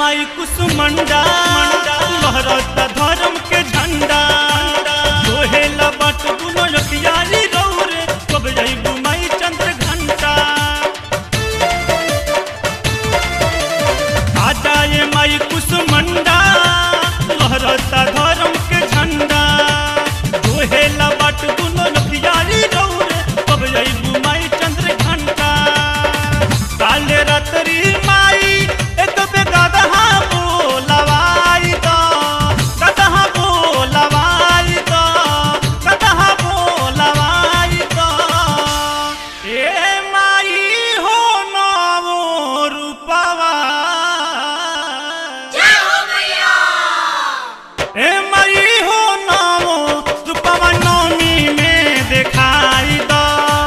माई कुसुमंडा लहरत धर्म के झंडा सोहेला बट दुनो रखियारी रौरे कब जइबू माई चंद्र घंटा आजा ये माई कुसुमंडा लहरता धर्म के झंडा सोहेला बट दुनो रखियारी रौरे कब जइबू माई चंद्र घंटा काले रात्रि माई एक बे गदहा बोलवाई दो गदहा बोलवाई दो गदहा बोलवाई दो ए माई हो नवो रूपवा ए माई हो नवो रूपवा नवमी में दिखाई दो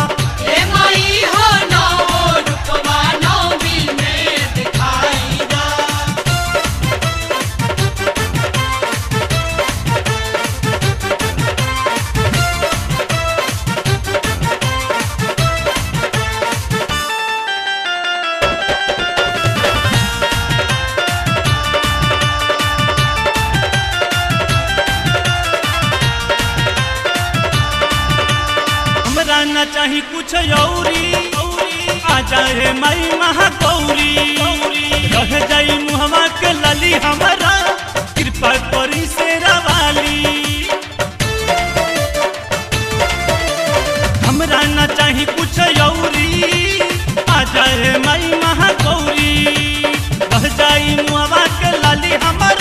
हमरा न चाही कुछ औरी आ जाए मई महागौरी रह जाई मुहवा के लली हमरा कृपा करी से रवाली हमरा न चाही कुछ औरी आ जाए मई महागौरी रह जाई मुहवा के लली हमरा